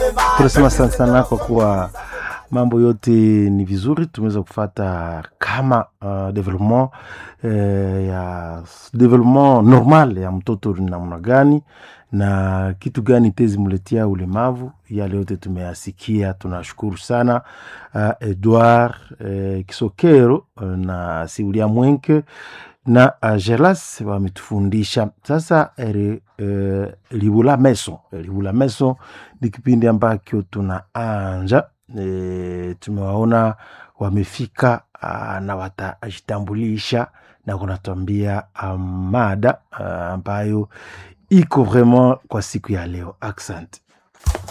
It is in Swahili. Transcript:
tunasema sana sana kwa kuwa mambo yote ni vizuri, tumeweza kufata kama uh, development eh, ya development normal ya mtoto ni namna gani na kitu gani tezimletia ulemavu. Yale yote tumeyasikia, tunashukuru sana uh, Edward uh, Kisokero uh, na Siulia Mwenke na uh, Gelas wametufundisha sasa. eri, uh, Libula Meso, Libula Meso ni kipindi ambacho tunaanja e, tumewaona wamefika uh, na watajitambulisha na kunatuambia uh, mada uh, ambayo iko vraiment kwa siku ya leo. Accent